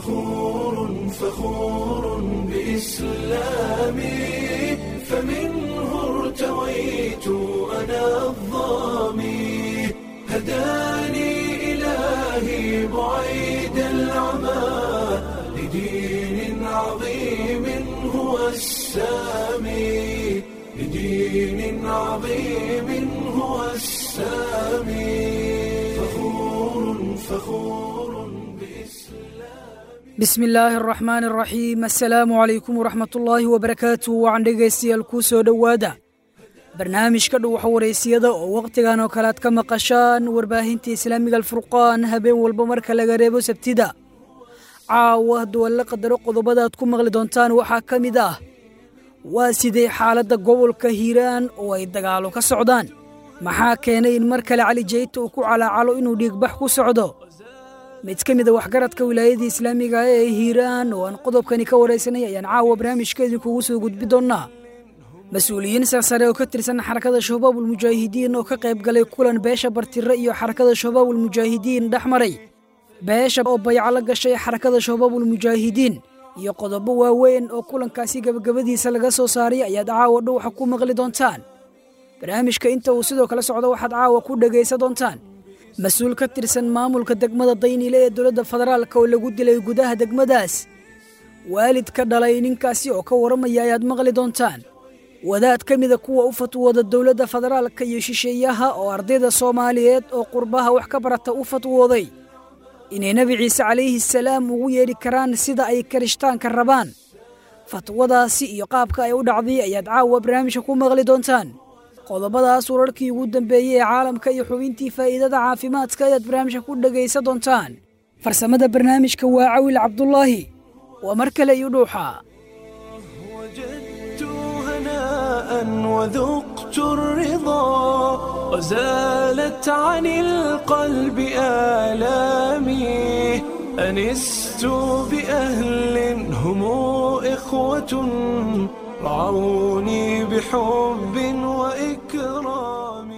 فخور فخور بإسلامي فمنه ارتويت أنا الظامي هداني إلهي بعيد العمى لدين عظيم هو السامي لدين عظيم هو السامي فخور فخور bismi illaahi araxmaan araxiim assalaamu calaykum waraxmatullaahi wabarakaatu wacan dhegaystayaal kuu soo dhowaada barnaamijka dhuwaxa waraysiyada oo wakhtigan oo kale aad ka maqashaan warbaahinta islaamiga alfurqaan habeen walba marka laga reebo sabtida caawa duwalle qadaro qodobada aad ku maqli doontaan waxaa ka mid ah waa sidee xaaladda gobolka hiiraan oo ay dagaalo ka socdaan maxaa keenay in mar kale cali jeyta uu ku calaacalo inuu dhiigbax ku socdo mid ka mid a waxgaradka wilaayada islaamiga ee hiiraan oo aan qodobkani ka waraysanay ayaan caawa barnaamijka idinkugu soo gudbi doonnaa mas-uuliyiin sarsare oo ka tirsan xarakada shabaabulmujaahidiin oo ka qayb galay kulan beesha bartire iyo xarakada shabaabulmujaahidiin dhex maray beesha oo bayco la gashay xarakada shabaabulmujaahidiin iyo qodobo waaweyn oo kulankaasi gebagabadiisa laga soo saaray ayaad caawa dhowxa ku maqli doontaan barnaamijka inta uu sidoo kale socdo waxaad caawa ku dhegaysa doontaan mas-uul ka tirsan maamulka degmada daynile ee dowladda federaalka oo lagu dilay gudaha degmadaas waalid ka dhalay ninkaasi oo ka warramaya ayaad maqli doontaan wadaad ka mida kuwa u fatwooda dowladda federaalka iyo shisheeyaha oo ardayda soomaaliyeed oo qurbaha wax ka barata u fatwooday inay nebi ciise calayhi salaam ugu yeedhi karaan sida ay karishtaanka rabaan fatwadaasi iyo qaabka ay u dhacday ayaad caawa barnaamijka ku maqli doontaan qodobadaas wararkii ugu dambeeyey ee caalamka iyo xubintii faa'iidada caafimaadka ayaad barnaamijka ku dhegaysa doontaan farsamada barnaamijka waa cawil cabdulaahi waa mar kale iyo dhuuxa وجدت هناء وذقت الرضا وزالت عن القلب آلامي أنست بأهل هم إخوة رعوني بحب وإكرام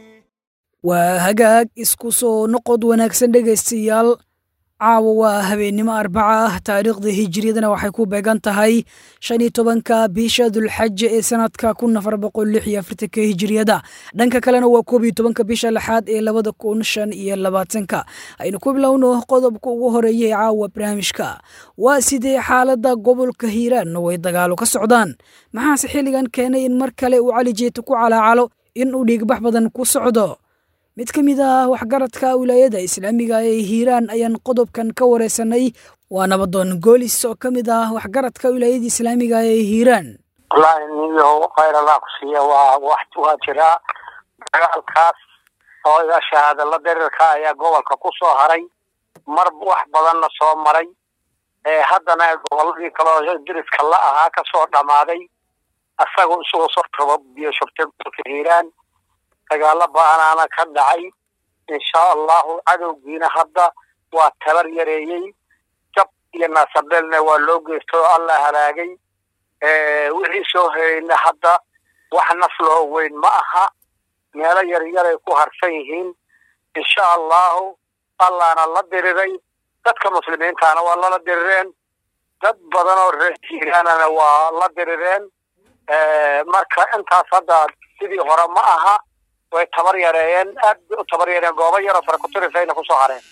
waa hagaag isku soo noqod wanaagsan dhegaystayaal caawa waa habeennimo arbaca ah taariikhda hijiriyadana waxay ku beegan tahay shan iyo tobanka bisha dulxaja ee sanadka kun afar boqol lix iyo afartanka hijiriyada dhanka kalena waa koob iyo tobanka bisha lixaad ee labada kun shan iyo labaatanka aynu ku bilowno qodobka ugu horeeya ee caawa barnaamijka waa sidee xaaladda gobolka hiiraan oo ay dagaalo ka socdaan maxaase xilligan keenay in mar kale uu cali jeeta ku calaacalo in uu dhiigbax badan ku socdo mid ka mid ah waxgaradka wilaayada islaamiga ee hiiraan ayaan qodobkan ka wareysanay waa nabadoon goolis oo ka mid ah waxgaradka wilaayada islaamiga ee hiiraan wallaahi niyo khayr allah ku siiya waa wax waa jiraa dagaalkaas oo iga shahaadala darirka ayaa gobolka ku soo haray mar wax badanna soo maray ee haddana goboladii kaleo diriska la ahaa ka soo dhammaaday asagoo isagoo soo rabo biyo shubtay gobolka hiiraan dagaalo ba-anaana ka dhacay insha allahu cadowgiina hadda waa tabar yareeyey jab iyo naasabelna waa loo geysto oo alla halaagay wixii soo herayna hadda wax naf loo weyn ma aha meelo yaryaray ku harsan yihiin insha allahu allahna la diriray dadka muslimiintaana waa lala dirireen dad badan oo reer hiiraanana waa la dirireen marka intaas hadda sidii hore ma aha way tabar yareeyeen aad bay u tabar yareeyeen goobo yaroo farakutirisayna kusoo hareen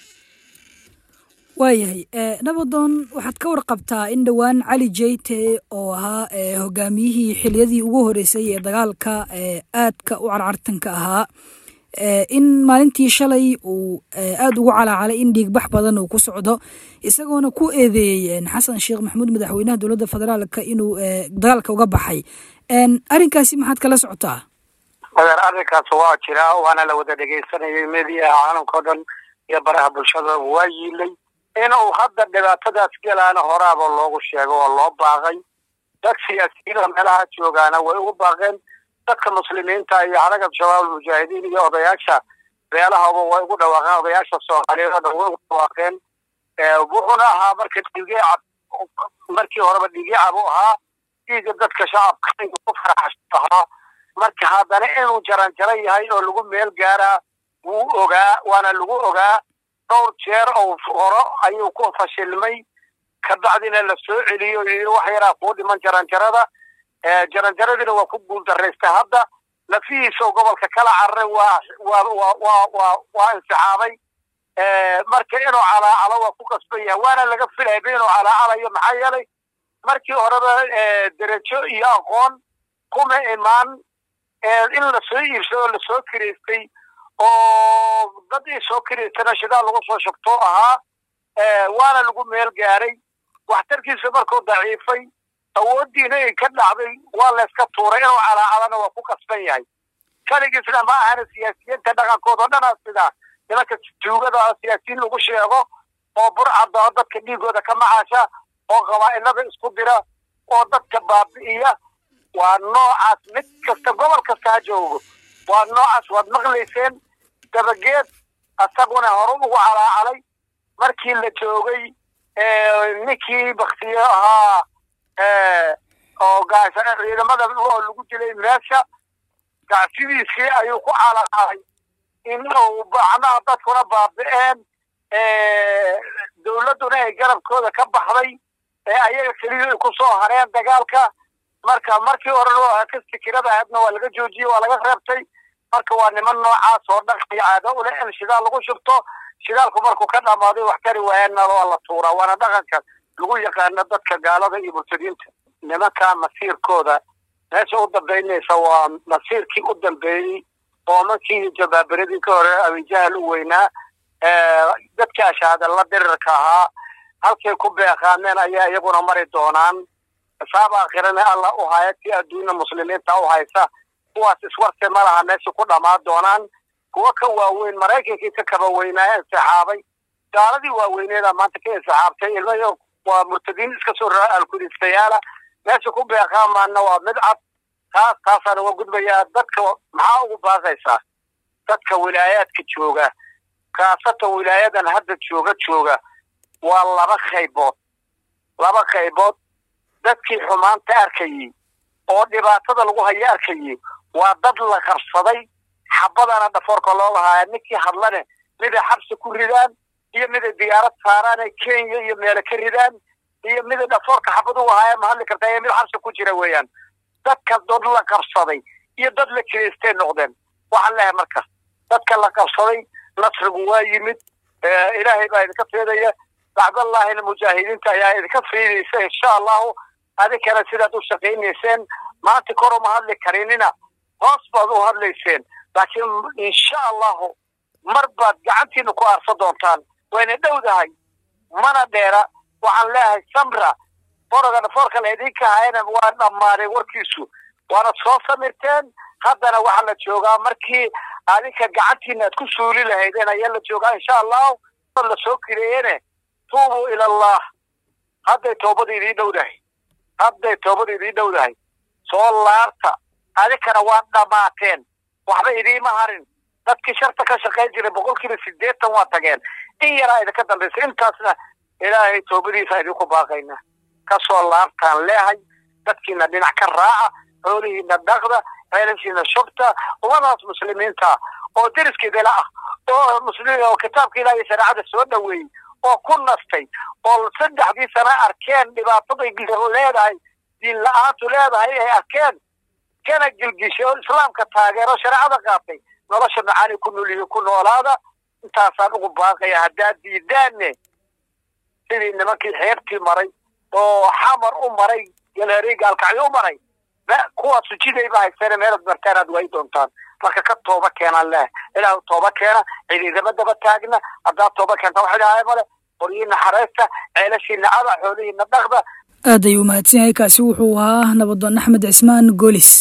waayahay nabadoon waxaad ka warqabtaa in dhowaan cali jeyte oo ahaa hogaamiyihii xiliyadii ugu horeysay ee dagaalka aadka u carcartanka ahaa in maalintii shalay uu aada ugu calaacalay in dhiigbax badan uu ku socdo isagoona ku eedeeyey xasan sheekh maxamuud madaxweynaha dowladda federaalka inuu dagaalka uga baxay arrinkaasi maxaad kala socotaa adeer arrinkaas waa jiraa waana la wada dhegaysanayay mediyaha caalamkao dhan iyo baraha bulshada waa yiilay inuu hadda dhibaatadaas gelaana horaaba loogu sheego oo loo baaqay dad siyaasiyiinda meelaha joogaana way ugu baaqeen dadka muslimiinta iyo xarakat shabaab almujaahidiin iyo odayaasha beelahaba way ugu dhawaaqeen odayaasha soomaaliyeed oo dhan way ugu dhawaaqeen wuxuuna ahaa marka dhiigii cab markii horeba dhiigii cab u ahaa dhiiga dadka shacabka inuu ku faraxasho ahaa marka haddana inuu jaranjaro yahay oo lagu meel gaaraa wuu ogaa waana lagu ogaa dhowr jeer oo horo ayuu ku fashilmay kabacdina la soo celiyo yii wax yaraa kuu dhiman jaranjarada jaranjaradiina waa ku guuldaraystay hadda lafihiisao gobolka kala cararay waa waa waa waa waa waa insixaabay marka inuu calaacalo waa ku qasban yahay waana laga filayba inuu calaacalayo maxaa yeelay markii horeba derajo iyo aqoon kuma imaan in lasoo iibsado o lasoo kiraystay oo dad ii soo kiraystana shidaal lagu soo shubto ahaa waana lagu meel gaaray waxtarkiisa markuu daciifay awooddiina ay ka dhacday waa layska tuuray inuu calaacalana waa ku qasban yahay kaligiisna ma ahana siyaasiyiinta dhaqankooda o dhanaa sidaa nimanka tuugada siyaasiyiin lagu sheego oo burcada oo dadka dhiigooda ka macaasha oo qabaa'ilada isku dira oo dadka baabi'iya waa noocaas mid kasta gobol kasta ha joogo waa noocaas waad maqlayseen dabageed asaguna hore ugu calaacalay markii la joogay ninkii baktiyo ahaa oo ciidamada oo lagu dilay meesha gacsidiisii ayuu ku calaacalay in uu macnaha dadkuna baabi'een dowladduna ay garabkooda ka baxday ee ayaga keliya ay ku soo hareen dagaalka marka markii hore ka fikirada ahaydna waa laga joojiyey waa laga reebtay marka waa niman noocaas oo dhaqan iyo caado u leh in shidaal lagu shubto shidaalku markuu ka dhamaaday wax tari waayana waa la tuuraa waana dhaqanka lagu yaqaano dadka gaalada iyo murtadiinta nimanka masiirkooda meesha u dambaynaysa waa masiirkii u dambeeyey oo markii jabaabiradii ka hore abijahal u weynaa dadka ashaadalla dirirka ahaa halkay ku beeqaameen ayaa iyaguna mari doonaan xisaab aakhirana alla u haya tii adduunya muslimiinta u haysa kuwaas iswarte ma laha meesha ku dhammaan doonaan kuwa ka waaweyn maraykankii ka kaba weynaa insixaabay gaaladii waaweyneeda maanta ka insixaabtay ilmayo waa murtadiin iska soo raa alkudistayaala meesha ku beeqaamaana waa mid cad taas taasaan uga gudbayaa dadka maxaa ugu baaqaysaa dadka wilaayaadka jooga kaasatan wilaayadan hadda jooga jooga waa laba qaybood laba qaybood dadkii xumaanta arkayey oo dhibaatada lagu hayo arkayey waa dad la qarsaday xabadana dhafoorka loo lahaaya ninkii hadlane miday xabsi ku ridaan iyo miday diyaarad saaraan ee kenya iyo meele ka ridaan iyo miday dhafoorka xabad ugu haaya ma hadli kartaa iyo mid xabsi ku jira weeyaan dadka dad la qabsaday iyo dad la kiraystay noqdeen waxaan leehay marka dadka la qabsaday nasrigu waa yimid ilaahay baa idinka fiidaya bacdallaahina mujaahidiinta ayaa idinka fiidaysa insha allahu adinkana sidaad u shaqaynayseen maanta kor uma hadli karinina hoos baad u hadlayseen laakiin insha allahu mar baad gacantiina ku aarsa doontaan wayna dhowdahay mana dheera waxaan leeyahay samra foroga dhafoorka la idinka hayana waa dhammaaday warkiisu waana soo samirteen haddana waxaa la joogaa markii adinka gacantiina aad ku suuli lahaydeen ayaa la joogaa insha allahu la soo kireeyene tuubuu ila allah hadday toobada idiin dhowdahay hadday toobada idiin dhowdahay soo laarta adinkana waa dhammaateen waxba idiima harin dadkii sharta ka shaqayn jiray boqolkiiba sideetan waa tageen in yaraa idinka dambaysa intaasna ilaahay toobadiisa idinku baaqayna kasoo laabtaan leehay dadkiina dhinac ka raaca xoolihiina dhaqda ceelashiina shubta ummadaas muslimiinta oo deriskeedala ah oo muslim oo kitaabka ilaah iyo shareecada soo dhoweeyey oo ku nastay oo saddexdii sana arkeen dhibaataday leedahay diin la-aantu leedahay ay arkeen kana gilgishay oo islaamka taageero shareecada qaatay nolosha macaani ku nolyihi ku noolaada intaasaan ugu baaqaya haddaad diidaanne sidii nimankii xeebtii maray oo xamar u maray galeerii gaalkacyo u maray kuwaas sujidayba haysteen meelaad martaan aad waayi doontaan marka ka tooba keenaan leh ilaah tooba keena ciididama daba taagna haddaad tooba keenta wax ilaahay male qoryihiina xareysta ceelashiina cada xoolihiina dhaqda aad ayuu mahadsan yahay kaasi wuxuu ahaa nabadoon axmed cismaan goolis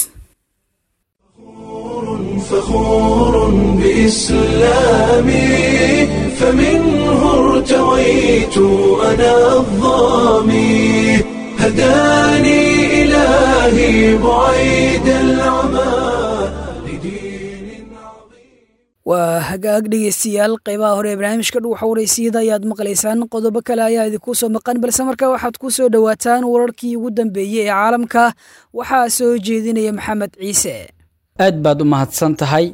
فخور بإسلامي فمنه ارتويت أنا الظامي هداني إلهي بعيد العمى لدين عظيم waa hagaag dhegeystayaal qeybaha hore ee barnaamijka dhuuxa waraysiyada ayaad maqlaysaan qodobo kale ayaa idinku soo maqan balse markaa waxaad ku soo dhowaataan wararkii ugu dambeeyey ee caalamka waxaa soo jeedinaya maxamed ciise aad baad u mahadsan tahay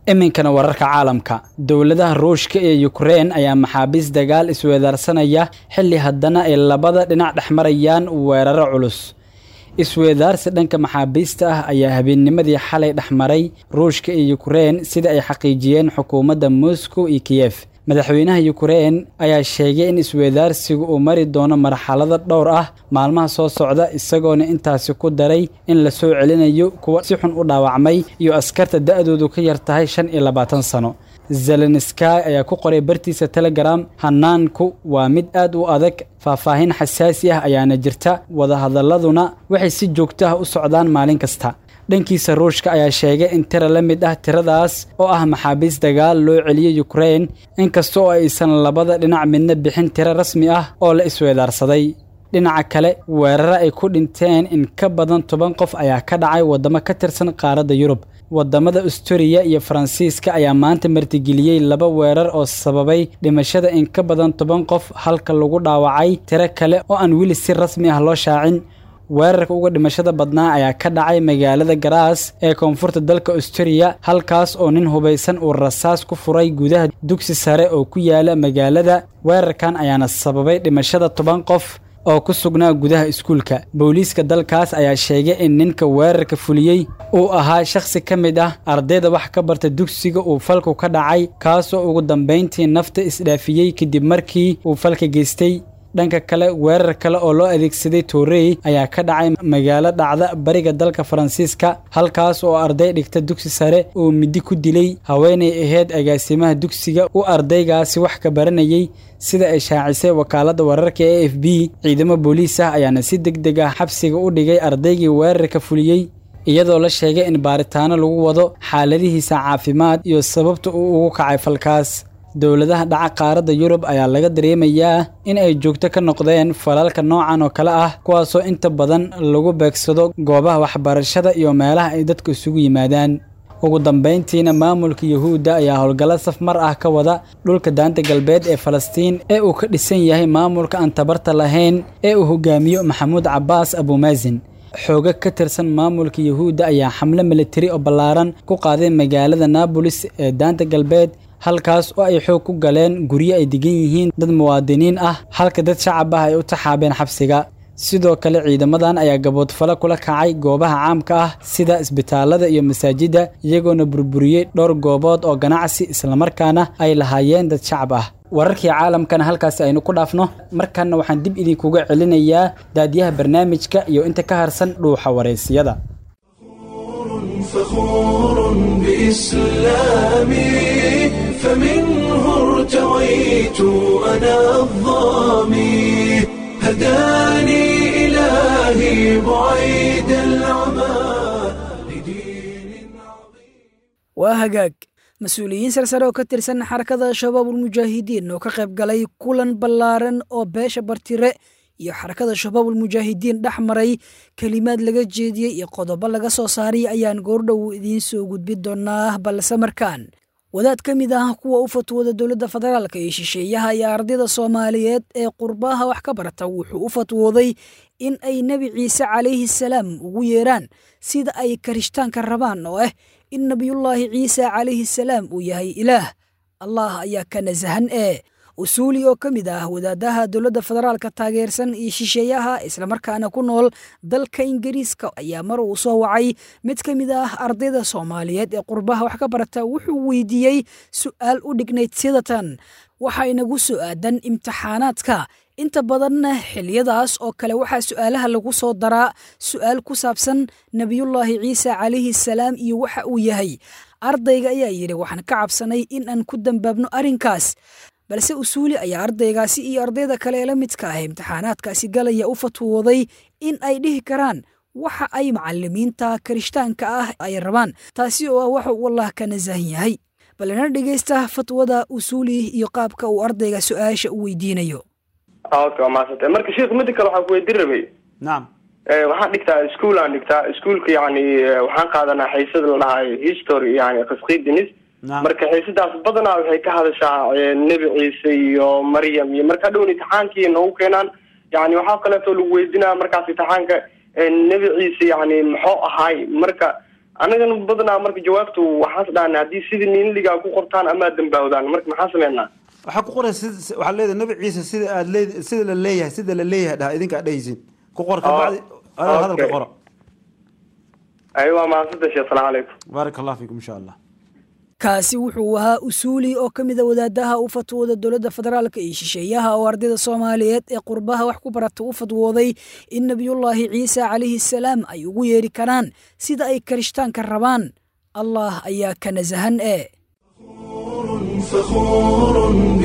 iminkana wararka caalamka dowladaha ruushka iyo yukrein ayaa maxaabiis dagaal isweedaarsanaya xilli haddana ay labada dhinac dhex marayaan weeraro culus isweedaarsi dhanka maxaabiista ah ayaa habeennimadii xalay dhex maray ruushka iyo yukrein sida ay xaqiijiyeen xukuumadda moscow iyo kiyef madaxweynaha yukrein ayaa sheegay in isweedaarsigu uu mari doono marxalado dhowr ah maalmaha soo socda isagoona intaasi ku daray in la soo celinayo kuwa si xun u dhaawacmay iyo askarta da-doodu ka yar tahay shan iyo labaatan sano zelenskay ayaa ku qoray bartiisa telegram hanaanku waa mid aad u adag faahfaahin xasaasi ah ayaana jirta wadahadaladuna waxay si joogto ah u socdaan maalin kasta dhankiisa ruushka ayaa sheegay in tira la mid ah tiradaas oo ah maxaabiis dagaal loo celiyey yukrein inkasta oo aysan labada dhinac midna bixin tiro rasmi ah oo la isweedaarsaday dhinaca kale weeraro ay ku dhinteen in ka badan toban qof ayaa ka dhacay waddamo ka tirsan qaaradda yurub waddamada asturiya iyo faransiiska ayaa maanta martigeliyey laba weerar oo sababay dhimashada in ka badan toban qof halka lagu dhaawacay tiro kale oo aan weli si rasmi ah loo shaacin weerarka uga dhimashada badnaa ayaa ka dhacay magaalada garaas ee koonfurta dalka asturiya halkaas oo nin hubaysan uu rasaas ku furay gudaha dugsi sare oo ku yaala magaalada weerarkan ayaana sababay dhimashada toban qof oo ku sugnaa gudaha iskuulka booliiska dalkaas ayaa sheegay in ninka weerarka fuliyey uu ahaa shakhsi ka mid ah ardayda wax ka barta dugsiga uu falku ka dhacay kaasoo ugu dambayntii nafta isdhaafiyey kadib markii uu falka geystay dhanka kale weerar kale oo loo adeegsaday toorey ayaa ka dhacay magaalo dhacda bariga dalka faransiiska halkaas oo arday dhigta dugsi sare uu midi ku dilay haweenay ahayd agaasimaha dugsiga u ardaygaasi wax ka baranayey sida ay shaacisay wakaaladda wararka e f b ciidamo booliis ah ayaana si deg deg ah xabsiga u dhigay ardaygii weerarka fuliyey iyadoo la sheegay in baaritaano lagu wado xaaladihiisa caafimaad iyo sababta uu ugu kacay falkaas dowladaha dhaca qaaradda yurub ayaa laga dareemayaa in ay joogto ka noqdeen falalka noocan oo kale ah kuwaasoo inta badan lagu beegsado goobaha waxbarashada iyo meelaha ay dadku isugu yimaadaan ugu dambayntiina maamulka yuhuudda ayaa howlgallo safmar ah ka wada dhulka daanta galbeed ee falastiin ee uu ka dhisan yahay maamulka aan tabarta lahayn ee uu hogaamiyo maxamuud cabbaas abuumaasin xooga ka tirsan maamulka yuhuudda ayaa xamle militari oo ballaaran ku qaaday magaalada naabolis ee daanta galbeed halkaas oo ay xoog ku galeen guryo ay degan yihiin dad muwaadiniin ah halka dad shacab ah ay u taxaabeen xabsiga sidoo kale ciidamadan ayaa gaboodfalo kula kacay goobaha caamka ah sida isbitaalada iyo masaajidda iyagoona burburiyey dhowr goobood oo ganacsi islamarkaana ay lahaayeen dad shacab ah wararkii caalamkana halkaasi aynu ku dhaafno markanna waxaan dib idinkuga celinayaa daadiyaha barnaamijka iyo inta ka harsan dhuuxa wareysiyada فخور بإسلامي فمنه ارتويت أنا الظامي هداني إلهي بعيد العمى لدين عظيم waa hagaag mas-uuliyiin sarsare oo ka tirsan xarakada shabaabulmujaahidiin oo ka qayb galay kulan ballaaran oo beesha bartire iyo xarakada shabaabulmujaahidiin dhex maray kelimaad laga jeediyey iyo qodobo laga soo saaray ayaan goordhow idiin soo gudbin doonaa balse markaan wadaad ka mid ah kuwa u fatwooda dowladda federaalka iyo shisheeyaha iyo ardayda soomaaliyeed ee qurbaha wax ka barata wuxuu u fatwooday in ay nebi ciise calayhi salaam ugu yeeraan sida ay karishtaanka rabaan oo ah in nebiyullaahi ciise calayhi salaam uu yahay ilaah allah ayaa ka nasahan ee usuuli oo ka mid ah wadaadaha dowladda federaalka taageersan iyo shisheeyaha islamarkaana ku nool dalka ingiriiska ayaa mar uu soo wacay mid ka mid ah ardayda soomaaliyeed ee qurbaha wax ka barata wuxuu weydiiyey su'aal u dhignayd sidatan waxaa inagu soo aadan imtixaanaadka inta badanna xiliyadaas oo kale waxaa su'aalaha lagu soo daraa su'aal ku saabsan nebiyullaahi ciise calayhi salaam iyo waxa uu yahay ardayga ayaa yidhi waxaan ka cabsanay in aan ku dambaabno arrinkaas balse usuuli ayaa ardaygaasi iyo ardayda kale ee la midka ah imtixaanaadkaasi galaya u fatwooday in ay dhihi karaan waxa ay macalimiinta kirishtaanka ah ay rabaan taasi oo ah waxa uu allah ka nasahan yahay balena dhegaysta fatwada usuuli iyo qaabka uu ardayga su-aasha u weydiinayo okay waa mahadsantay marka sheikh mida kale waxaan ku weydiin rabay nacam waxaan dhigtaa ischool aan dhigtaa ischoolka yani waxaan qaadanaa xiisad la dhahayo history yani qasqidinis marka xiisadaas badanaa waxay ka hadashaa nebi ciise iyo maryam iyo marka dhown imtixaankii noogu keenaan yani waxaa kaleeto lagu weydinaa markaas imtixaanka nebi ciise yani muxuu ahaay marka annagana badanaa marka jawaabtu waxaas dhahna haddii sidii niinligaa ku qortaan amaa dambaawdaan marka maxaa sameynaa waxaa ku qoray sid waxaa leedahay nabi ciise sida aad leed sida la leeyahay sida la leeyahay dhaha idinka aad dhehaysiin ku qor kabacdi adaa hadalka okay. qora ay waa mahadsantahay sheekh salaamu calaykum baaraka allah fiikum insha allah kaasi wuxuu ahaa usuuli oo ka mid a wadaadaha u fatwooda dowladda federaalka iyo shisheeyaha oo ardayda soomaaliyeed ee qurbaha wax ku barata u fatwooday in nebiyullaahi ciise calayhi salaam ay ugu yeeri karaan sida ay karishtaanka rabaan allah ayaa ka nasahan ee فخور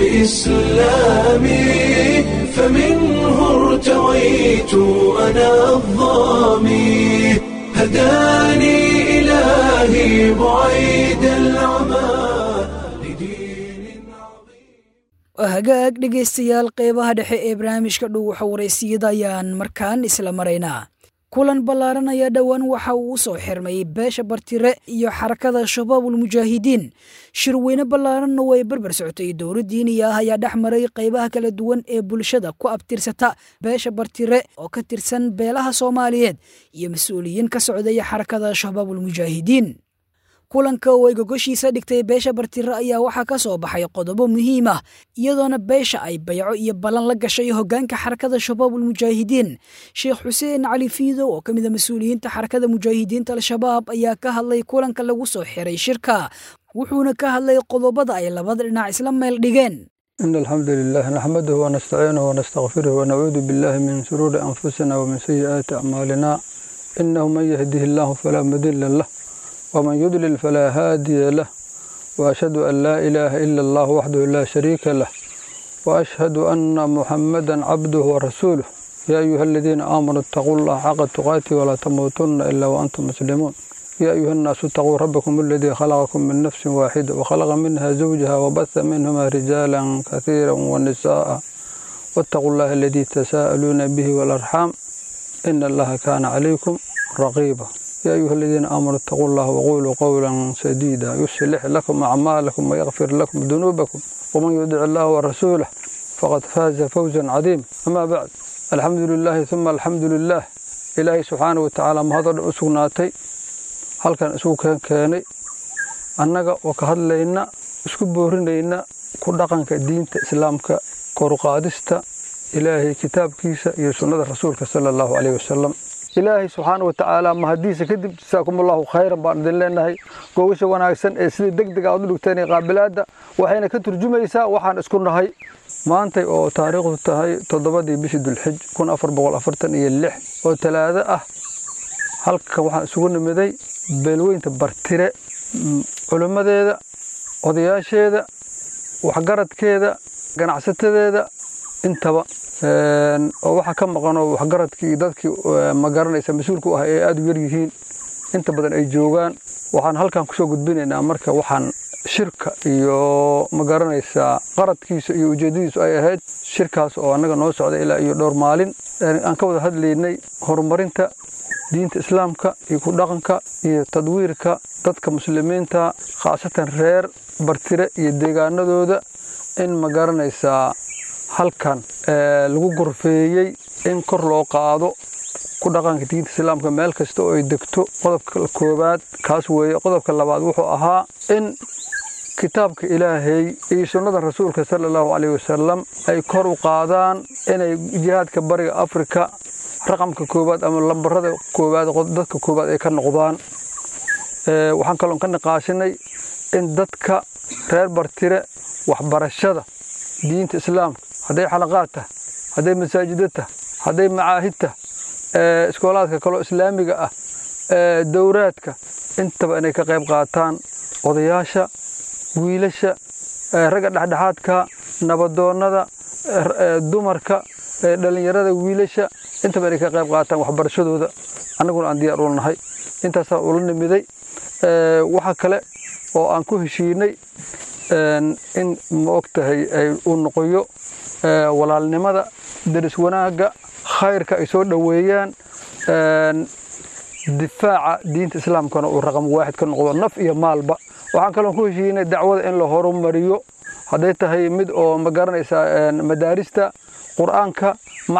بإسلامي فمنه ارتويت أنا الظامي هداني إلهي بعيد العمى لدين waa hagaag dhegaystayaal qeybaha dhexe ee barnaamijka dhow waxa waraysiyada ayaan markaan isla maraynaa kulan ballaaran ayaa dhowaan waxa uu u soo xirmayay beesha bartire iyo xarakada shabaabul mujaahidiin shirweyne ballaaranna way barbar socotay dowlad diiniya ah ayaa dhex maray qaybaha kala duwan ee bulshada ku abtirsata beesha bartire oo ka tirsan beelaha soomaaliyeed iyo mas-uuliyiin ka socdaya xarakada shabaabul mujaahidiin kulanka oo ay gogoshiisa dhigtay beesha bartire ayaa waxaa ka soo baxay qodobo muhiim ah iyadoona beesha ay bayco iyo ballan la gashay hoggaanka xarakada shabaabul mujaahidiin sheekh xuseen cali fiidow oo ka mid a mas-uuliyiinta xarakada mujaahidiinta al-shabaab ayaa ka hadlay kulanka lagu soo xiray shirka wuxuuna ka hadlay qodobada ay labada dhinac isla meel dhigeen إن الحمد لله نحمده ونستعينه ونستغفره ونعوذ بالله من شرور أنفسنا ومن سيئات أعمالنا إنه من يهده الله فلا مضل له ومن يضلل فلا هادي له وأشهد أن لا إله إلا الله وحده لا شريك له وأشهد أن محمدا عبده ورسوله يا أيها الذين آمنوا اتقوا الله حق تقاته ولا تموتن إلا وأنتم مسلمون يا أيها الناس اتقوا ربكم الذي خلقكم من نفس واحدة وخلق منها زوجها وبث منهما رجالا كثيرا ونساء واتقوا الله الذي تساءلون به والأرحام إن الله كان عليكم رقيبا يا أيها الذين آمنوا اتقوا الله وقولوا قولا سديدا يصلح لكم أعمالكم ويغفر لكم ذنوبكم ومن يطع الله ورسوله فقد فاز فوزا عظيما أما بعد الحمد لله ثم الحمد لله إلهي سبحانه وتعالى ما هذا أسقناتي halkan isugu keen keenay annaga oo ka hadlayna isku boorinayna ku dhaqanka diinta islaamka koruqaadista ilaahay kitaabkiisa iyo sunnada rasuulka sala allahu caleyhi wasalam ilaahay subxaana wa tacaala mahadiisa kadib jasaakumullahu khayran baan idin leenahay googasha wanaagsan ee sida deg deg aad u dhigteen ee qaabilaadda waxayna ka turjumaysaa waxaan isku nahay maantay oo taariikhdu tahay toddobadii bishii dulxij kun afar boqol afartan iyo lix oo talaado ah halkan waxaan isugu nimiday beelweynta bartire culimmadeeda odayaasheeda waxgaradkeeda ganacsatadeeda intaba oo waxaa ka maqanoo waxgaradkii iyo dadkii ma garanaysa mas-uulka u ah ee aada u yaryihiin inta badan ay joogaan waxaan halkan kusoo gudbinaynaa marka waxaan shirka iyo ma garanaysaa qaradkiisa iyo ujeeddadiisu ay ahayd shirkaas oo annaga noo socda ilaa iyo dhowr maalin aan ka wada hadlaynay horumarinta diinta islaamka iyo ku dhaqanka iyo tadwiirka dadka muslimiinta khaasatan reer bartire iyo deegaanadooda in ma garanaysaa halkan lagu gorfeeyey in kor loo qaado ku dhaqanka diinta islaamka meel kasta oo ay degto qodobka koowaad kaas weeye qodobka labaad wuxuu ahaa in kitaabka ilaahay iyo sunnada rasuulka sala allahu caleyhi wasalam ay kor u qaadaan inay jihaadka bariga afrika raqamka koowaad ama lambarada koowaad dadka koowaad ay ka noqdaan waxaan kaloon ka niqaashinay in dadka reer bartire waxbarashada diinta islaamka hadday xalaqaad tah hadday masaajida tah hadday macaahid tah iskoolaadka kaloo islaamiga ah dowraadka intaba inay ka qayb qaataan odayaasha wiilasha ragga dhexdhexaadka nabadoonnada dumarka dhallinyarada wiilasha intaba inay ka qayb qaataan waxbarashadooda annaguna aan diyaar ula nahay intaasaa ula nimiday waxa kale oo aan ku heshiinay in ma og tahay uu noqoyo walaalnimada daris wanaagga khayrka ay soo dhoweeyaan difaaca diinta islaamkana uu raqam waaxid ka noqdo naf iyo maalba waxaan kaloon ku heshiinay dacwada in la horumariyo hadday tahay mid oo ma garanaysaa madaarista qur-aanka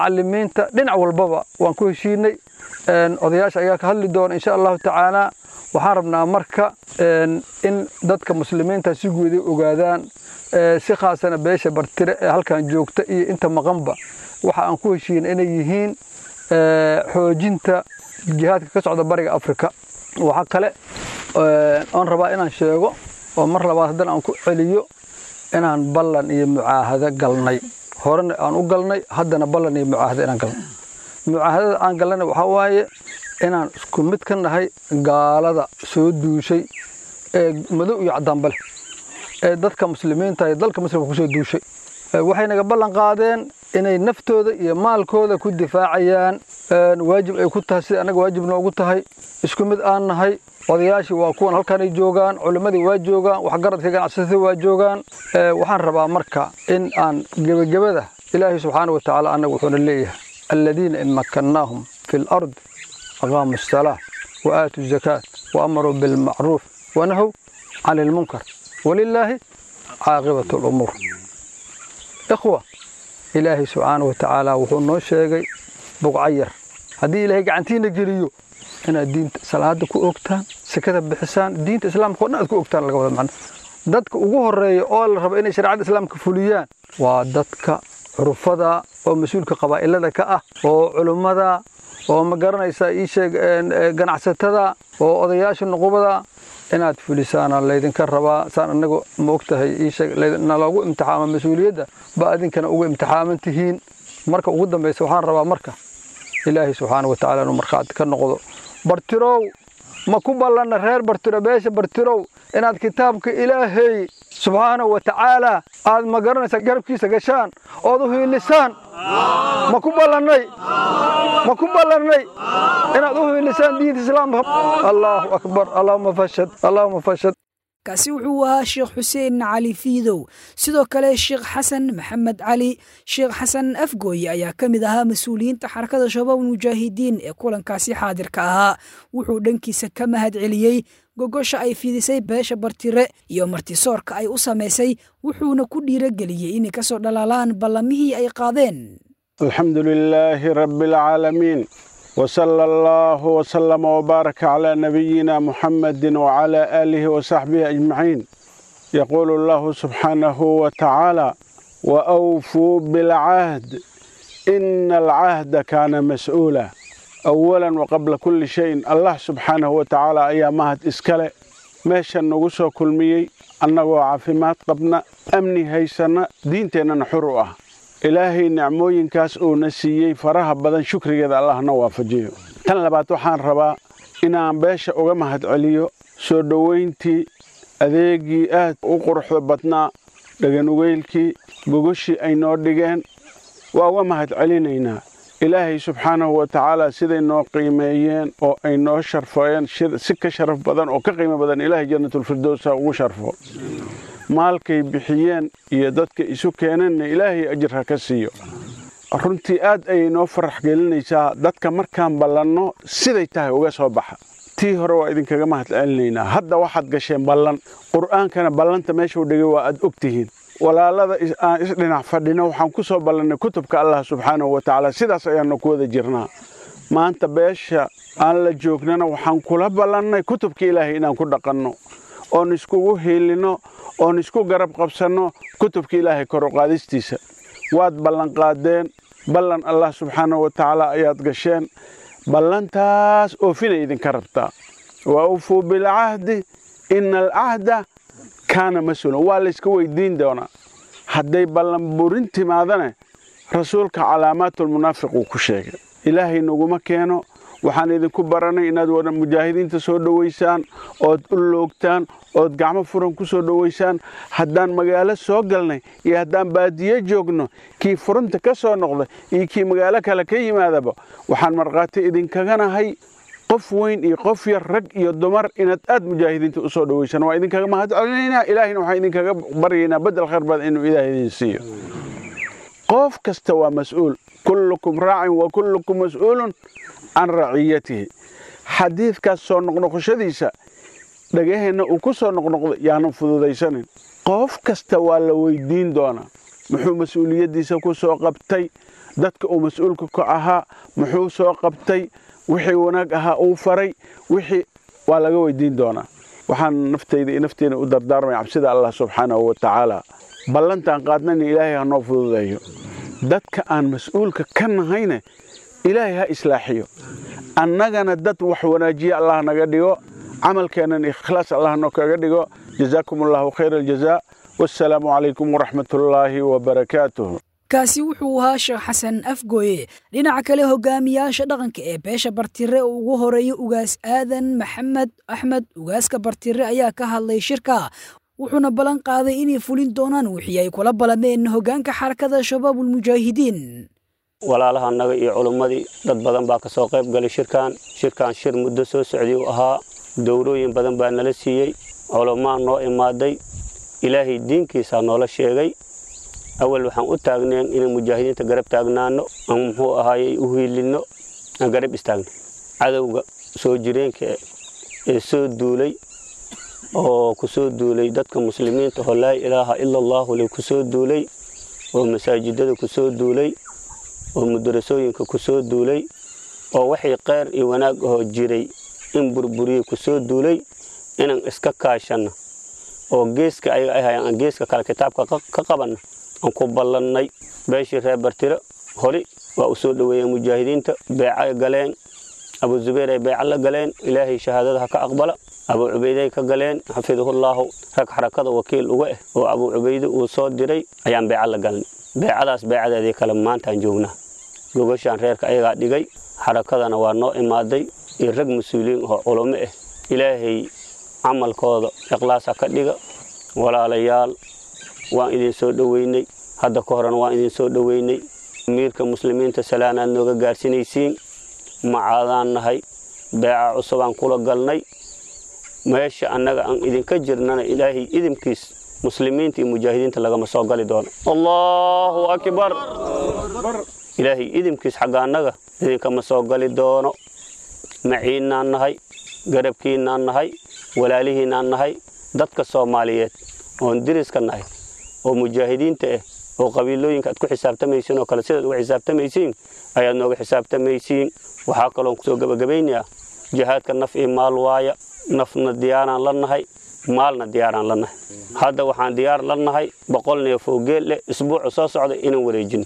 macalimiinta dhinac walbaba waan ku heshiinay odayaasha ayaa ka hadli doona insha allahu tacaala waxaan rabnaa marka in dadka muslimiinta si guuday ogaadaan si khaasana beesha bartire ee halkan joogta iyo inta maqanba waxa aan ku heshiin inay yihiin xoojinta jihaadka ka socda bariga afrika waxaa kale oon rabaa inaan sheego oo mar labaad haddana aan ku celiyo inaan ballan iyo mucaahado galnay horena aan u galnay haddana ballan iyo mucaahado inaan galnay mucaahadada aan galnayna waxaa waaye inaan isku mid ka nahay gaalada soo duushay ee madow iyo caddaanba leh ee dadka muslimiinta iyo dalka muslimka ku soo duushay waxay naga ballan qaadeen inay naftooda iyo maalkooda ku difaacayaan waajib ay ku tahay sida annaga waajib noogu tahay isku mid aan nahay odayaashii waa kuwan halkanay joogaan culimmadii waa joogaan waxgaradka ganacsatada waa joogaan waxaan rabaa marka in aan gebagabada ilaahay subxaana wa tacaala annaga wuxuuna leeyahay aladiina in makkannaahum fi lard aqaamu asalaa wa aatuu zakaat wa amaruu bilmacruuf wanahow can ilmunkar walilaahi caaqibatu lumuur ikhwa ilaahay subxaana wa tacaala wuxuu noo sheegay buqcayar haddii ilaahay gacantiina geliyo inaad diinta salaada ku ogtaan sekada bixisaan diinta islaamka o dhan aad ku ogtaan laga wada macno dadka ugu horeeya oo la rabo inay shareecada islaamka fuliyaan waa dadka curufada oo mas-uulka qabaa'ilada ka ah oo culummada oo ma garanaysaa ii sheeg ganacsatada oo odayaasha nuqubada inaad fulisaana laydinka rabaa saan annaga ma og tahay ii sheeg naloogu imtixaama mas-uuliyadda ba adinkana ugu imtixaaman tihiin marka ugu dambaysa waxaan rabaa marka ilaahay subxaana wa tacala inuu markhaati ka noqdo bartirow ma ku ballanna reer bartiro beesha bartirow inaad kitaabka ilaahay subxaana wa tacaala aad ma garanaysaa garabkiisa gashaan ood u hiilisaan ma ku ballannay ma ku ballannay inaad u hiilisaan diinta islaamka allaahu akbar allaahuma fashad allaahuma fashad kaasi wuxuu ahaa sheekh xuseen cali fiidow sidoo kale sheekh xasan maxamed cali sheekh xasan afgooye ayaa ka mid ahaa mas-uuliyiinta xarakada shabaab mujaahidiin ee kulankaasi xaadirka ahaa wuxuu dhankiisa ka mahad celiyey gogosha ay fidisay beesha bartire iyo martisoorka ay u samaysay wuxuuna ku dhiirageliyey inay ka soo dhalaalaan ballamihii ay qaadeen alxamdu lilaahi rabbi alcaalamiin وصلى الله وسلم وبارك على نبينا محمد وعلى آله وصحبه أجمعين يقول الله سبحانه وتعالى وأوفوا بالعهد إن العهد كان مسؤولا أولا وقبل كل شيء الله سبحانه وتعالى أيامات إسكالي ماشا نغسو كل ميي أنه عافمات قبنا أمني هيسنا دينتنا نحرؤه ilaahay nicmooyinkaas uuna siiyey faraha badan shukrigeeda allahna waafajiyo tan labaad waxaan rabaa inaan beesha uga mahad celiyo soo dhowayntii adeegii aad u quruxda badnaa dhaganugeylkii gogoshii ay noo dhigeen waa uga mahad celinaynaa ilaahay subxaanahu wa tacaala siday noo qiimeeyeen oo ay noo sharfeen si ka sharaf badan oo ka qiimo badan ilaahay jannatulfirdowsa ugu sharfo maalkay bixiyeen iyo dadka isu keeneenna ilaahay ajir ha ka siiyo runtii aad ayay noo farax gelinaysaa dadka markaan ballanno siday tahay uga soo baxa tii hore waa idinkaga mahad celinaynaa hadda waxaad gasheen ballan qur'aankana ballanta meeshuu dhigay waa aad og tihiin walaalada aan isdhinac fadhino waxaan ku soo ballannay kutubka allah subxaanahu wa tacaala sidaas ayaannu ku wada jirnaa maanta beesha aan la joognana waxaan kula ballannay kutubka ilaahay inaan ku dhaqanno oon iskugu hiilinno oon isku garab qabsanno kutubka ilaahay kor u qaadistiisa waad ballanqaadeen ballan allah subxaanahu wa tacaala ayaad gasheen ballantaas oofinay idinka rabtaa wa ufuu bilcahdi ina alcahda kaana mas-uulan waa layska weydiin doonaa hadday ballan burin timaadane rasuulka calaamaatulmunaafiq uu ku sheegay ilaahay naguma keeno waxaan idinku baranay inaad wada mujaahidiinta soo dhowaysaan ood u loogtaan ood gacmo furan ku soo dhowaysaan haddaan magaalo soo galnay iyo haddaan baadiyo joogno kii furunta ka soo noqda iyo kii magaalo kale ka yimaadaba waxaan markhaati idinkaganahay qof weyn iyo qof yar rag iyo dumar inaad aad mujaahidiinta u soo dhowaysaan waa idinkaga mahad celinaynaa ilaahayna waxaan idinkaga baryaynaa beddel khayr badan inuu ilaah idin siiyo qof kasta waa mas-uul kullukum raacin wa kullukum mas-uulun can raciyatihi xadiidkaas soo noqnoqoshadiisa dhagaheenna uu ku soo noqnoqdo yaanan fududaysanin qof kasta waa la weydiin doonaa muxuu mas-uuliyaddiisa ku soo qabtay dadka uu mas-uulka ka ahaa muxuu soo qabtay wixii wanaag ahaa uu faray wixii waa laga weydiin doonaa waxaan naftayda iyo nafteena u dardaarmaya cabsida allah subxaanahu wa tacaala ballantaan qaadnayna ilaahay ha noo fududeeyo dadka aan mas-uulka ka nahayne ilaahay ha islaaxiyo annagana dad wax wanaajiya allah naga dhigo camalkeennan ikhlaas allah noo kaga dhigo jazaakum allahu khayra aljazaa wassalaamu calaykum waraxmatullaahi wabarakaatuh kaasi wuxuu ahaa sheekh xasan afgooye dhinaca kale hogaamiyaasha dhaqanka ee beesha bartire oo ugu horeeya ugaas aadan maxamed axmed ugaaska bartire ayaa ka hadlay shirka wuxuuna ballan qaaday inay fulin doonaan wixii ay kula balameen hoggaanka xarakada shabaabulmujaahidiin walaalaha annaga iyo culummadii dad badan baa ka soo qayb galay shirkan shirkan shir muddo soo socday uu ahaa dowrooyin badan baa nala siiyey culummaa noo imaaday ilaahay diinkiisaa noola sheegay awal waxaan u taagneen inaan mujaahidiinta garab taagnaano aan muxuu ahaayey u hiilinno aan garab istaagno cadowga soo jireenka ee soo duulay oo ku soo duulay dadka muslimiinta oo laa ilaaha ila allahu le ku soo duulay oo masaajidada ku soo duulay oo mudarasooyinka ku soo duulay oo waxay qeyr iyo wanaag ahoo jiray in burburiyey ku soo duulay inaan iska kaashanno oo geeska ayaga ay hayaan aan geeska kale kitaabka ka qabanno aan ku ballannay beeshii reer bartiro hori waa u soo dhoweeyeen mujaahidiinta beecay galeen abu zubayr ay beeca la galeen ilaahay shahaadada ha ka aqbala abu cubayday ka galeen xafidahullaahu rag xarakada wakiil uga ah oo abu cubayde uu soo diray ayaan beeca la galnay beecadaas beecadeedii kale maantaan joognaa gogashaan reerka ayagaa dhigay xarakadana waa noo imaaday iyo rag mas-uuliyiin oo culummo ah ilaahay camalkooda ikhlaas ha ka dhiga walaalayaal waan idin soo dhoweynay hadda ka horena waan idin soo dhoweynay amiirka muslimiinta salaanaad nooga gaarsinaysiin macaadaan nahay beeca cusubaan kula galnay meesha annaga aan idinka jirnana ilaahay idinkiis muslimiinta iyo mujaahidiinta lagama soo gali doono allahu akbar ilaahay idinkiis xagga annaga idinkama soo gali doono maciinnaan nahay garabkiinnaan nahay walaalihiinnaan nahay dadka soomaaliyeed oon diriska nahay oo mujaahidiinta ah oo qabiilooyinka aad ku xisaabtamaysiin oo kale sidaad uga xisaabtamaysiin ayaad nooga xisaabtamaysiin waxaa kaloon kusoo gebagabaynayaa jihaadka naf iyo maal waaya nafna diyaaraan la nahay maalna diyaaraan la nahay hadda waxaan diyaar la nahay boqol neef oo geel leh isbuuca soo socda inaan wareejino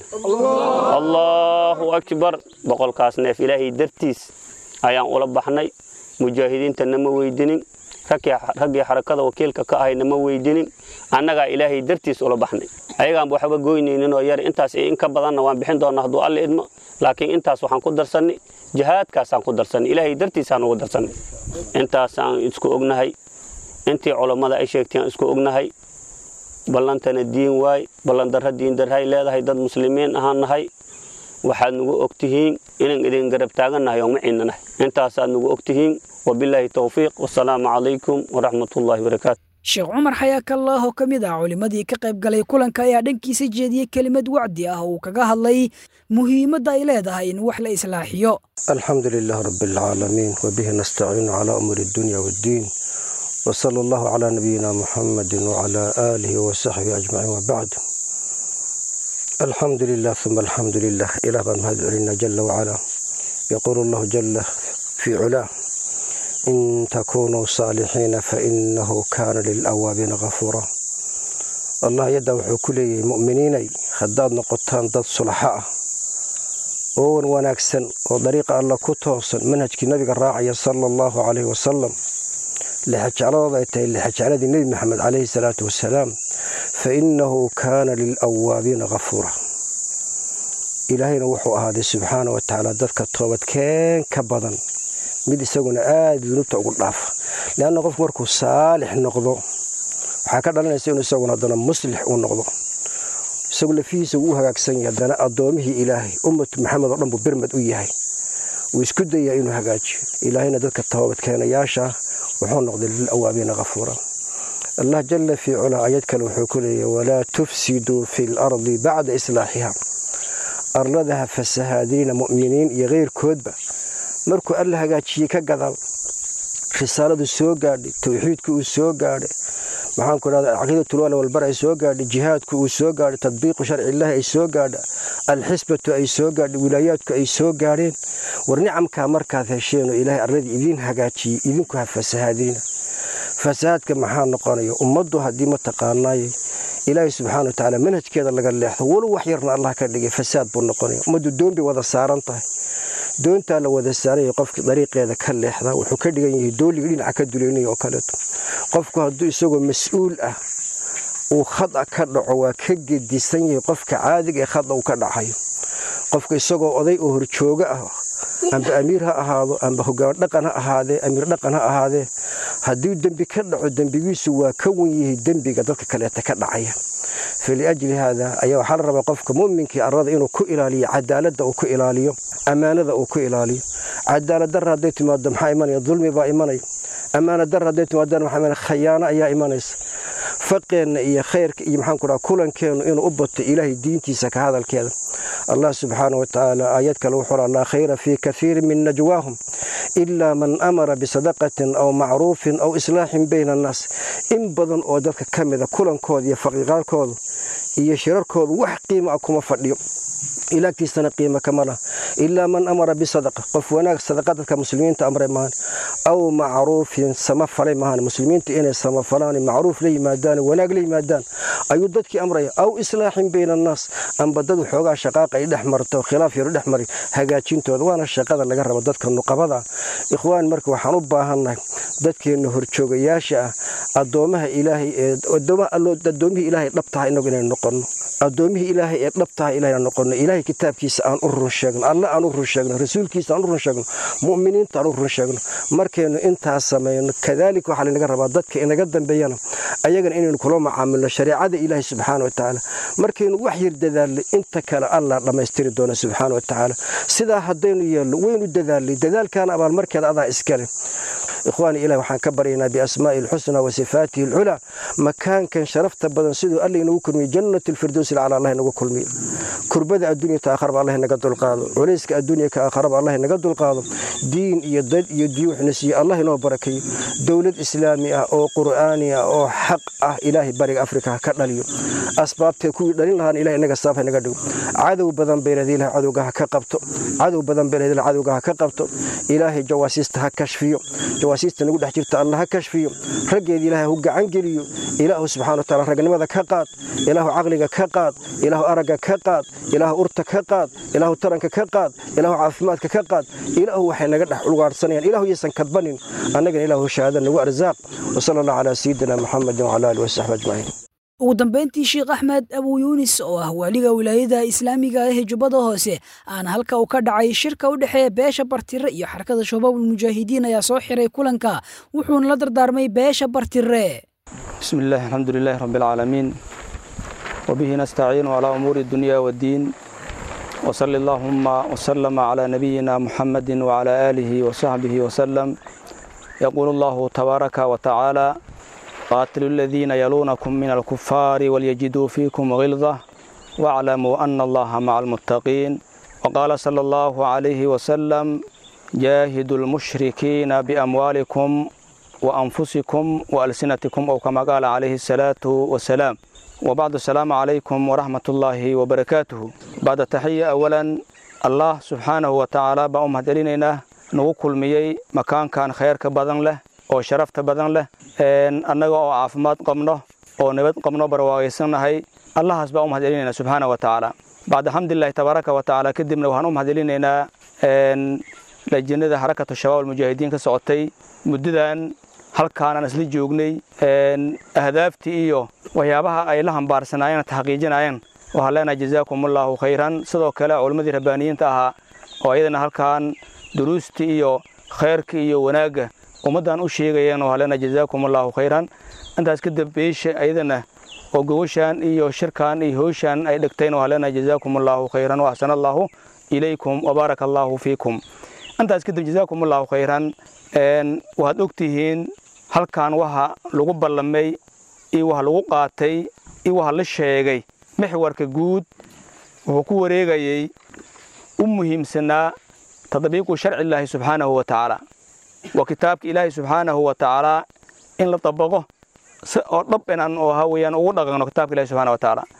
allahu akbar boqolkaas neef ilaahay dartiis ayaan ula baxnay mujaahidiinta nama weydinin raggii xarakada wakiilka ka ahay nama weydinin annagaa ilaahay dartiis ula baxnay ayagaanba waxba goynayninoo yar intaas iyo in ka badanna waan bixin doonaa hadduu alla idmo laakiin intaas waxaan ku darsannay jihaadkaasaan ku darsannay ilaahay dartiisaan ugu darsannay intaasaan isku ognahay intii culammada ay sheegtay aan isku ognahay ballantana diin waay ballandarra diindarray leedahay dad muslimiin ahaan nahay waxaad nagu og tihiin inaan idin garab taagannahay oo maciinna nahay intaasaad nagu og tihiin wabilaahi towfiiq wasalaamu calaykum waraxmatullaahi barakaatu sheekh cumar xayaakallah oo ka mid ah culimmadii ka qayb galay kulanka ayaa dhankiisa jeediyey kelimad wacdi ah oo uu kaga hadlay muhiimadda ay leedahay in wax la islaaxiyo alxamdu lilah rabi alcaalamiin wabihi nastaciinu calaa umuuri addunya waaddiin wsala allahu calaa nabiyina muxamadi wcalaa aalihi wasaxbihi ajmaciin wabacd alxamdu lilah uma alxamdu lilah ilah baan mahad celinaa jala wacalaa yaquulu allahu jala fii culaa in takunuu saalixiina fainahu kaana lilawaabiina kafuura allah ayaddaa wuxuu ku leeyahay mu'miniinay haddaad noqotaan dad sulaxo ah oo wan wanaagsan oo dariiqa alla ku toosan manhajkii nabiga raacaya sala allahu calayhi wasalam lixajecladooda ay tahay lixajecladii nebi maxamed calayhi salaatu wasalaam fa innahu kaana lilawaabiina kafuura ilaahayna wuxuu ahaaday subxaana wa tacaala dadka toobadkeen ka badan mid isaguna aada dunuubta ugu dhaafa leanna qofku markuu saalix noqdo waxaa ka dhalanaysa inuu isaguna haddana muslix uu noqdo isagu lafihiisa wuu u hagaagsan yahay haddana addoomihii ilaahay ummatu maxamed oo dhan buu birmad u yahay wuu isku dayaa inuu hagaajiyo ilaahayna dadka toobadkeenayaasha wuxuu noqday lilawaabiina kafuura allah jalla fii culaa ayad kale wuxuu ku leeyahy walaa tufsiduu fi lardi bacda islaaxiha arladaha fasahaadiina mu'miniin iyo keyrkoodba markuu alla hagaajiyey ka gadaal risaaladu soo gaadhay towxiidku uu soo gaadhay maxaanku idhahda caqiidatulwala walbar ay soo gaadhay jihaadku uu soo gaadhay tadbiiqu sharciillaahi ay soo gaadha alxisbatu ay soo gaadha wilaayaadku ay soo gaadheen war nicamkaa markaad hesheen oo ilaahay arladii idiin hagaajiyey idinku ha fasahaadina fasahaadka maxaa noqonaya ummaddu haddii mataqaanaaye ilaahay subxaana watacaala manhajkeeda laga leexdo walow wax yarna allah ka dhigay fasaad buu noqonaya ummaddu doon bay wada saaran tahay doontaa la wada saaraya qofkii dariiqeeda ka leexda wuxuu ka dhigan yahay dooliga dhinaca ka duleynaya oo kaleeto qofku hadduu isagoo mas-uul ah uu khada ka dhaco waa ka gedisan yahay qofka caadiga ee khada uu ka dhacayo qofka isagoo oday oo horjooga ah amba amiir ha ahaado amba hogaan dhaqan ha ahaadee amiir dhaqan ha ahaadee haddii dembi ka dhaco dembigiisu waa ka wan yahay dembiga dadka kaleeta ka dhacaya faliajli haada ayaa waxaa la rabaa qofka mu'minkii arrada inuu ku ilaaliyo cadaaladda uu ku ilaaliyo ammaanada uu ku ilaaliyo cadaalad darra hadday timaado maxaa imanaya dulmi baa imanaya ammaana darra hadday timaadana maxaa imanaya khayaano ayaa imanaysa faqeenna iyo khayrka iyo maxaan ku dhaha kulankeennu inuu u bato ilaahay diintiisa ka hadalkeeda allah subxaana wa tacaala aayad kale wuxuu laa khayra fii kaiirin min najwaahum ilaa man amara bisadaqatin aw macruufin aw islaaxin bayna annaas in badan oo dadka ka mida kulankooda iyo faqiiqaarkooda iyo shirarkooda wax qiimo ah kuma fadhiyo ilaagtiisana qiimo kama lah ilaa man amara bisadaqa qof wanaag sadaqa dadka muslimiinta amray mahan aw macruufin sama falay mahan muslimiinta inay samafalaan macruuf la yimaadaan wanaag la yimaadaan ayuu dadkii amraya aw islaaxin bayna annaas amba dad waxoogaa shaqaaqa ay dhex marto khilaaf yaru dhex mari hagaajintooda waana shaqada laga rabo dadka nuqabada ikhwaan marka waxaan u baahannahay dadkeenna horjoogayaasha ah addoomaha ilaahay ee addoomihii ilaahay dhabtaha inagu inaynu noqonno addoomihii ilaahay ee dhabtaha ilahayna noqonno ilaahay kitaabkiisa aan u run sheegno alle aan u run sheegno rasuulkiisa aan u run sheegno mu'miniinta aan u run sheegno markaynu intaas samayno kadaalika waxaa laynaga rabaa dadka inaga dambeeyana ayagana inaynu kula macaamilno shareecada ilaahay subxaana wa tacaala markaynu wax yar dadaalnay inta kale allah dhammaystiri doona subxaana wa tacaala sidaa haddaynu yeelno waynu dadaalnay dadaalkaana abaalmarkeeda adaa iskale ikhwaani ilahi waxaan ka baryaynaa biasmaa'i alxusna wa sifaatihi alculaa makaankan sharafta badan siduu alla inagu kulmiyo jannat alfirdows ilcala allah inagu kulmiyo kurbada adduunya ta aakharaba allah inaga dulqaado culayska adduunya ka aakharaba allah inaga dulqaado diin iyo dad iyo diin wuxuna siiye allah inoo barakeeyo dowlad islaami ah oo qur'aani ah oo xaq ah ilaahay bariga afrika ha ka dhaliyo asbaabtee kuwii dhalin lahaana ilahay inaga saaf inaga dhigo cadow badan bayleed ilahay cadowga ha ka qabto cadow badan bayleed ilahay cadowga ha ka qabto ilaahay jawaasiista ha kashfiyo jawaasiista nagu dhex jirta alla ha kashfiyo raggeeda ilaahay hu gacan geliyo ilaahu subxana wataala ragnimada ka qaad ilaahu caqliga ka qaad ilaahu aragga ka qaad ilaahu urta ka qaad ilaahu taranka ka qaad ilaahu caafimaadka ka qaad ilaahu waxay naga dhex ulgaarhsanayaan ilaahu yaysan kadbanin annagana ilaahu shahaada nagu arsaaq wasala allah calaa sayidina muxamedin wacala alihi wasaxbi ajmaciin ugu dambayntii sheekh axmed abuu yuunis oo ah waaliga wilaayada islaamiga ah ee jubbada hoose aan halka uu ka dhacay shirka u dhexeeya beesha bartire iyo xarakada shabaabul mujaahidiin ayaa soo xiray kulanka wuxuuna la dardaarmay beesha bartire بسم الله الحمد لله رب العالمين وبه نستعين على أمور الدنيا والدين وصلى اللهم وسلم على نبينا محمد وعلى آله وصحبه وسلم يقول الله تبارك وتعالى قاتلوا الذين يلونكم من الكفار وليجدوا فيكم غلظة واعلموا أن الله مع المتقين وقال صلى الله عليه وسلم جاهدوا المشركين بأموالكم وأنفسكم وألسنتكم أو كما قال عليه الصلاة والسلام وبعد السلام عليكم ورحمة الله وبركاته بعد تحية أولا الله سبحانه وتعالى بأم هدلينينا نوكل ميي مكان كان خير كبدن له oo sharafta badan leh annaga oo caafimaad qabno oo nabad qabno barwaaqaysannahay allahaas baa u mahadcelinaynaa subxaana wa tacaala bacda xamdulilahi tabaaraka wa tacaala kadibna waxaan u mahadcelinaynaa lajinada xarakatu shabaab almujaahidiin ka socotay muddadan halkaanaan isla joognay ahdaaftii iyo waxyaabaha ay la hambaarsanaayeen taxqiijinayeen waxaan leenahay jazaakumullahu khayran sidoo kale culimmadii rabbaaniyiinta ahaa oo ayadana halkaan duruustii iyo khayrka iyo wanaagga ummaddan u sheegayeen oo halena jazaakumullahu khayran intaas kadib beesha ayadana oo gogoshaan iyo shirkan iyo howshaan ay dhigtayn oo halena jazaakumullahu khayran wa axsana allahu ilaykum wabaaraka allahu fiikum intaas kadib jazaakumullahu khayran waxaad ogtihiin halkan waxa lagu ballamay iyo waxa lagu qaatay iyo waxa la sheegay mixwarka guud wuxuu ku wareegayey u muhiimsanaa tadbiiqu sharci illaahi subxaanahu wa tacaala waa kitaabka ilaahay subxaanahu wa tacaalaa in la dabaqo si oo dhab inaan oo ha weeyaan ugu dhaqanno kitaabka ilahi subxana wa tacaala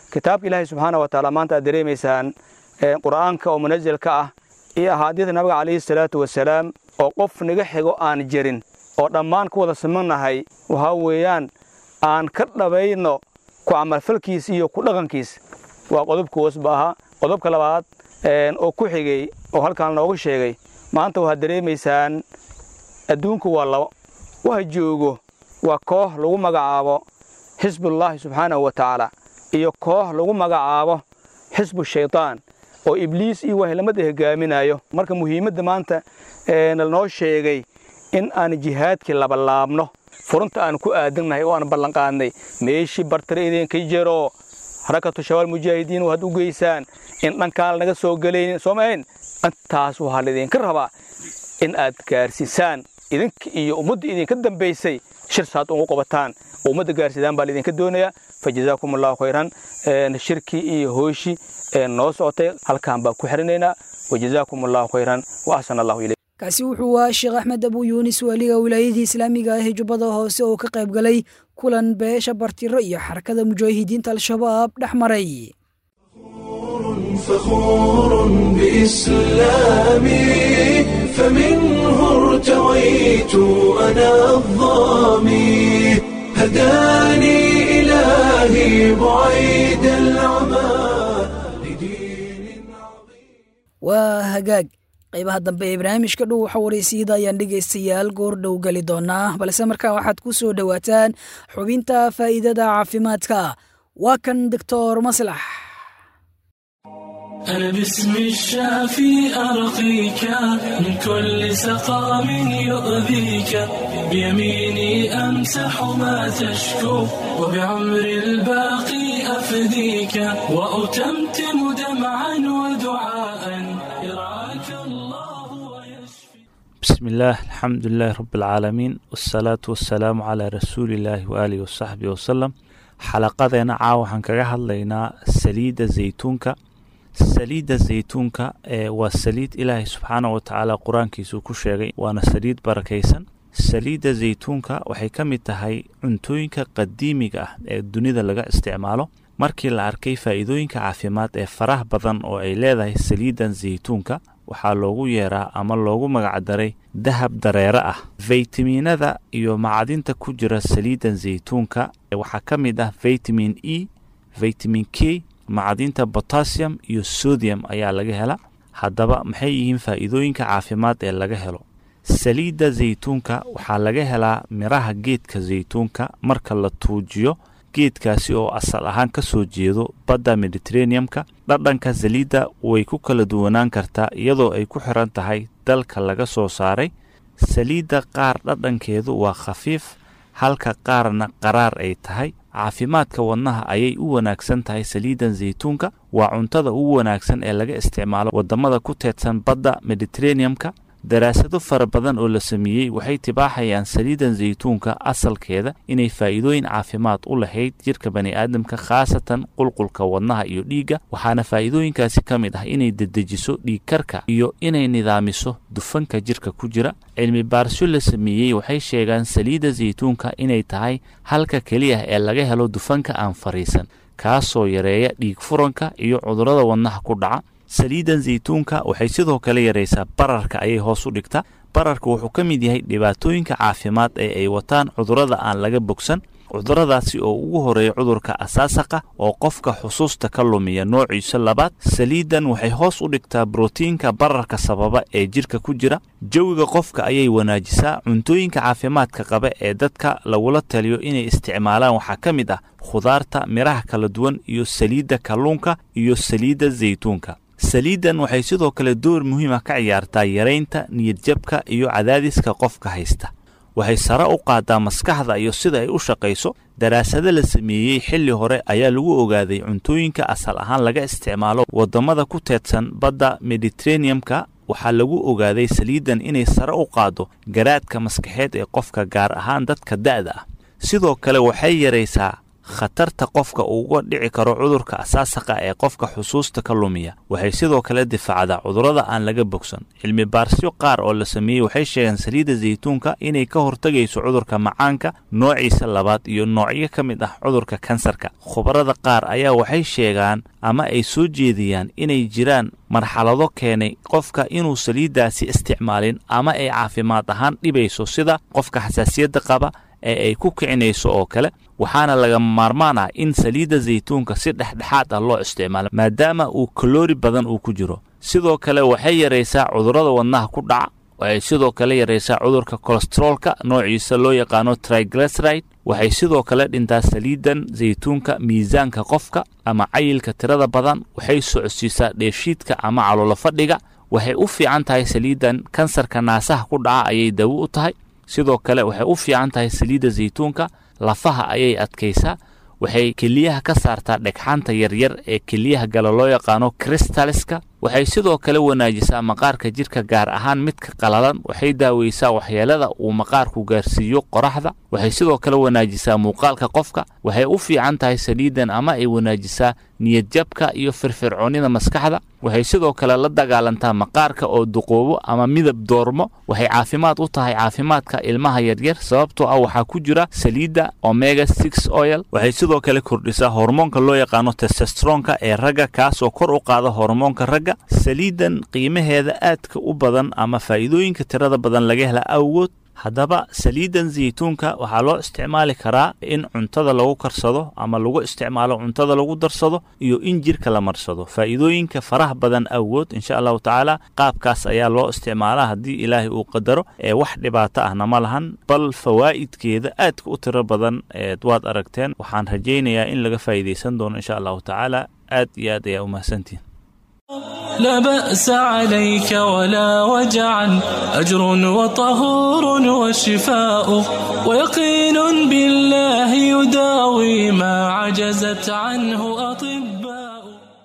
kitaabka ilaahay subxaana wa tacaala maanta aad dareemaysaan qur'aanka oo munazalka ah iyo ahaadiida nabiga calayhi salaatu wasalaam oo qof naga xigo aan jirin oo dhammaan ku wada simannahay waxaa weeyaan aan ka dhabayno ku camalfalkiisa iyo ku dhaqankiisa waa qodobka hoosba ahaa qodobka labaad oo ku xigay oo halkaan nooga sheegay maanta waxaad dareemaysaan adduunku waa labo waxa joogo waa koox lagu magacaabo xisbullaahi subxaanahu wa tacaala iyo koox lagu magacaabo xisbu shaydaan oo ibliis iyo wahlamada hogaaminayo marka muhiimadda maanta nalnoo sheegay in aan jihaadkii labalaabno furunta aan ku aadannahay oo aan ballanqaadnay meeshii bartare idinka jiro harakatu shabaal mujaahidiin waxaad u geysaan in dhankaan lanaga soo gelaynin soomahayn intaas waxaa laydinka rabaa in aad gaarsiisaan idinka iyo ummadda idinka dambaysay shir saad ugu qabataan oo ummadda gaarsiidaan baa laydinka doonayaa fa jazaakum allahu khayran shirkii iyo hooshii noo socotay halkaan baan ku xirinaynaa wa jazaakum allahu khayran wa axsana allahu ilayk kaasi wuxuu ahaa sheekh axmed abu yuunis waaliga wilaayadii islaamiga ah ee jubbada hoose oo ka qayb galay kulan beesha bartiro iyo xarakada mujaahidiinta al-shabaab dhex maray فخور بإسلامي فمنه ارتويت أنا الظامي هداني إلهي بعيد العمى waa hagaag qaybaha dambe ee barnaamijka dhow waxa waraysiida ayaan dhegaystayaal goor dhow geli doonaa balse markaa waxaad ku soo dhowaataan xubinta faa'iidada caafimaadka waa kan doctor maslax أنا باسم الشافي أرقيك من كل سقام يؤذيك بيميني أمسح ما تشكو وبعمر الباقي أفديك وأتمتم دمعا ودعاء يرعاك الله بسم الله الحمد لله رب العالمين والصلاة والسلام على رسول الله وآله وصحبه وسلم xalaqadeena caawa waxaan kaga hadlaynaa saliidda zaytuunka saliidda zaytuunka ee waa saliid ilaahay subxaana wa tacaala qur-aankiisuu ku sheegay waana saliid barakaysan saliidda zaytuunka waxay ka mid tahay cuntooyinka qadiimiga ah ee dunida laga isticmaalo markii la arkay faa'iidooyinka caafimaad ee faraha badan oo ay leedahay saliiddan zaytuunka waxaa loogu yeeraa ama loogu magacdaray dahab dareere ah faytamiinada iyo macdinta ku jira saliiddan zaytuunka waxaa ka mid ah vitamin e vitamin k macdinta botassium iyo sodium ayaa laga hela haddaba maxay yihiin faa'iidooyinka caafimaad ee laga helo saliidda zaytuunka waxaa laga helaa miraha geedka zaytuunka marka la tuujiyo geedkaasi oo asal ahaan ka soo jeedo badda mediteraneum-ka dhadhanka saliidda way ku kala duwanaan kartaa iyadoo ay ku xiran tahay dalka laga soo saaray saliidda qaar dhadhankeedu waa khafiif halka qaarna qaraar ay tahay caafimaadka wadnaha ayay u wanaagsan tahay saliiddan zaytuunka waa cuntada ugu wanaagsan ee laga isticmaalo waddamada ku teedsan badda mediteraneum-ka daraasado fara badan oo la sameeyey waxay tibaaxayaan saliiddan zaytuunka asalkeeda inay faa'iidooyin caafimaad u lahayd jidhka bani'aadamka khaasatan qulqulka wadnaha iyo dhiigga waxaana faa'iidooyinkaasi ka mid ah inay dedejiso dhiigkarka iyo inay nidaamiso dufanka jidhka ku jira cilmi baarisyo la sameeyey waxay sheegaan saliidda zaytuunka inay tahay halka keliya ee laga helo dufanka aan fariisan kaasoo yareeya dhiig furanka iyo cudurrada wadnaha ku dhaca saliiddan zaytuunka waxay sidoo kale yaraysaa bararka ayay hoos u dhigtaa bararka wuxuu ka mid yahay dhibaatooyinka caafimaad ee ay wataan cudurrada aan laga bogsan cudurradaasi oo ugu horeeya cudurka asaasaqa oo qofka xusuusta ka lumiya noociisa labaad saliiddan waxay hoos u dhigtaa brotiinka bararka sababa ee jidhka ku jira jawiga qofka ayay wanaajisaa cuntooyinka caafimaadka qaba ee dadka lagula taliyo inay isticmaalaan waxaa ka mid ah khudaarta midhaha kala duwan iyo saliidda kalluunka iyo saliidda zaytuunka saliiddan waxay sidoo kale door muhiima ka ciyaartaa yaraynta niyadjabka iyo cadaadiska qofka haysta waxay sare u qaadaa maskaxda iyo sida ay u shaqayso daraasado la sameeyey xilli hore ayaa lagu ogaaday cuntooyinka asal ahaan laga isticmaalo waddamada ku teedsan badda mediteraneum-ka waxaa lagu ogaaday saliiddan inay sare u qaaddo garaadka maskaxeed ee qofka gaar ahaan dadka da'da ah sidoo kale waxay yaraysaa khatarta qofka uga dhici karo cudurka asaasaqa ee qofka xusuusta ka lumiya waxay sidoo kale difaacdaa cudurrada aan laga bogsan cilmi baarsyo qaar oo la sameeyey waxay sheegeen saliidda zaytuunka inay ka hortegayso cudurka macaanka noociisa labaad iyo noocyo ka mid ah cudurka kansarka khubarada qaar ayaa waxay sheegaan ama ay soo jeediyaan inay jiraan marxalado keenay qofka inuu saliiddaasi isticmaalin ama ay caafimaad ahaan dhibayso sida qofka xasaasiyadda qaba ee ay ku kicinayso oo kale waxaana lagama maarmaan ah in saliidda zaytuunka si dhexdhexaad ah loo isticmaalo maadaama uu kaloori badan uu ku jiro sidoo kale waxay yaraysaa cudurrada wadnaha ku dhaca waxay sidoo kale yaraysaa cudurka kolesteroolka noociisa loo yaqaano triglyceride waxay sidoo kale dhintaa saliidan zaytuunka miisaanka qofka ama cayilka tirada badan waxay socodsiisaa dheeshiidka ama caloolo fadhiga waxay u fiican tahay saliidan kansarka naasaha ku dhaca ayay dawo u tahay sidoo kale waxay u fiican tahay saliidda zaytuunka lafaha ayay adkaysaa waxay keliyaha ka saartaa dhegxaanta yaryar ee keliyaha gala loo yaqaano kristaliska waxay sidoo kale wanaajisaa maqaarka jirka gaar ahaan midka qalalan waxay daaweysaa waxyeelada uu maqaarku gaarsiiyo qoraxda waxay sidoo kale wanaajisaa muuqaalka qofka waxay u fiican tahay saliidan ama ay wanaajisaa niyadjabka iyo firfircoonida maskaxda waxay sidoo kale la dagaalantaa maqaarka oo duqoobo ama midab doormo waxay caafimaad u tahay caafimaadka ilmaha yaryar sababtoo ah waxaa ku jira saliidda omega six oil waxay sidoo kale kordhisaa hormoonka loo yaqaano testestronka ee ragga kaasoo kor u qaada hormoonka ragga saliidan qiimaheeda aadka u badan ama faa'iidooyinka tirada badan laga hela awgood haddaba saliidan zaytuunka waxaa loo isticmaali karaa in cuntada lagu karsado ama lagu isticmaalo cuntada lagu darsado iyo in jirka la marsado faa'iidooyinka faraha badan awgood insha allahu tacaala qaabkaas ayaa loo isticmaalaa haddii ilaahay uu qadaro ee wax dhibaato ahna ma lahan bal fawaa'idkeeda aadka u tiro badan eed waad aragteen waxaan rajaynayaa in laga faa'iidaysan doono insha allahu tacaala aad iyo aad ayaa u mahadsantihin لا بأس عليك ولا وجعا أجر وطهور وشفاء ويقين بالله يداوي ما عجزت عنه أطباء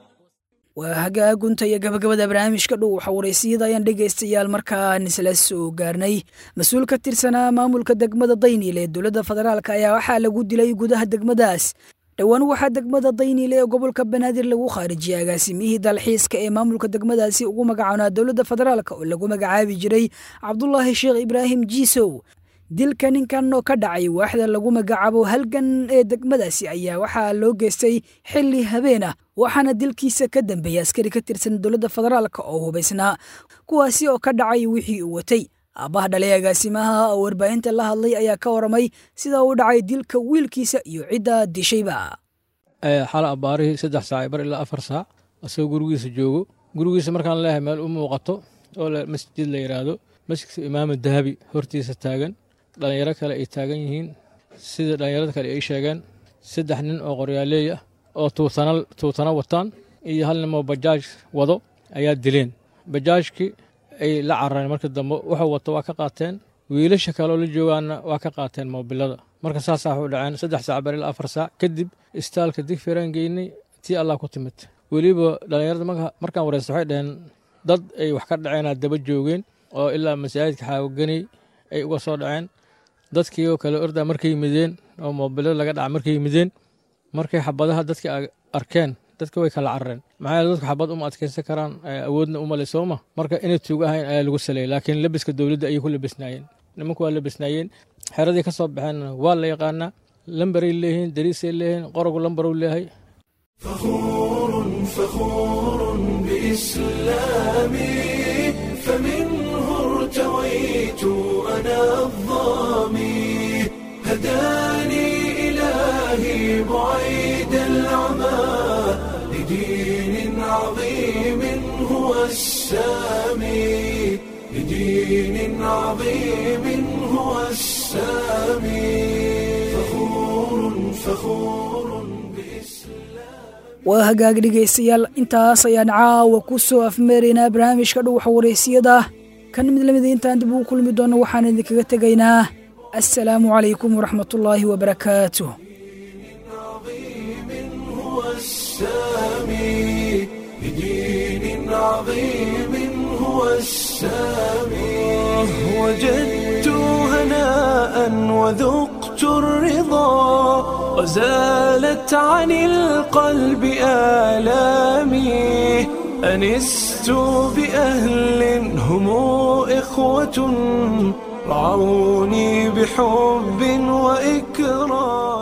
waa hagaagunta iyo gabagabada barnaamijka dhow xawareysiyada ayaan dhegaystayaal markaan isla soo gaarnay mas-uul ka tirsanaa maamulka degmada dayniil ee dowladda federaalk ayaa waxaa lagu dilay gudaha degmadaas dhowaan waxaa degmada dayniile ee gobolka banaadir lagu khaarijiyay agaasimihii dalxiiska ee maamulka degmadaasi ugu magacaanaa dowladda federaalk oo lagu magacaabi jiray cabdulaahi sheekh ibraahim jiisow dilka ninkan oo ka dhacay waaxda lagu magacaabo halgan ee degmadaasi ayaa waxaa loo geystay xilli habeen ah waxaana dilkiisa ka dambeeyay askari ka tirsan dowladda federaalk oo hubaysnaa kuwaasi oo ka dhacay wixii uu watay aabbaha dhalay agaasimaha oo warbaahinta la hadlay ayaa ka waramay sida uu dhacay dilka wiilkiisa iyo cidda dishayba xala abbaarihii saddex saac bar ilaa afar saac asagoo gurigiisa joogo gurigiisa markaan leeyahay meel u muuqato oo masjid la yidhaahdo masjidka imaama dahabi hortiisa taagan dhallinyaro kale ay taagan yihiin sida dhallinyarada kale ay sheegeen saddex nin oo qoryaaleey ah oo tuutana wataan iyo hal nin oo bajaaj wado ayaa dileen bajaajkii ay la carareen marka dambe wuxuu wato waa ka qaateen wiilasha kaleo la joogaanna waa ka qaateen moobilada marka saasaa waxu dhaceen saddex saac bar ilaa afar saac kadib istaalka digfiraan geynay tii allah ku timid weliba dhallinyarada markaan wareysta waxay dhaheen dad ay wax ka dhaceenaa daba joogeen oo ilaa masaajidka xaawaganay ay uga soo dhaceen dadkii oo kale ordaa markay yimideen oo moobilada laga dhaca markay yimideen markay xabadaha dadka arkeen dadka way kala carareen maxaa yeele dadku xabad uma adkaysan karaan awoodna uma le sooma marka inay tuug ahayn ayaa lagu saleeyay laakiin labiska dowladda ayay ku labisnaayeen nimanku waa labisnaayeen xeradii ka soo baxeenna waa la yaqaanaa lambaray leeyihiin dariisay leeyihiin qorogu lambaruu leeyahay فخور فخور بإسلامي فمنه ارتويت أنا الظامي هداني إلهي بعيد العمى لدين عظيم هو السامي لدين عظيم هو السامي فخور فخور waa hagaag dhegaystayaal intaas ayaan caawa ku soo afmeeraynaa barnaamijka dhuwaxa wareysiyada kan mid lamida intaan dib ugu kulmi doonno waxaan idinkaga tegaynaa assalaamu calaykum waraxmatullaahi wabarakaatuh وجدت هناء وذقت الرضا وزالت عن القلب آلامي أنست بأهل هم إخوة رعوني بحب وإكرام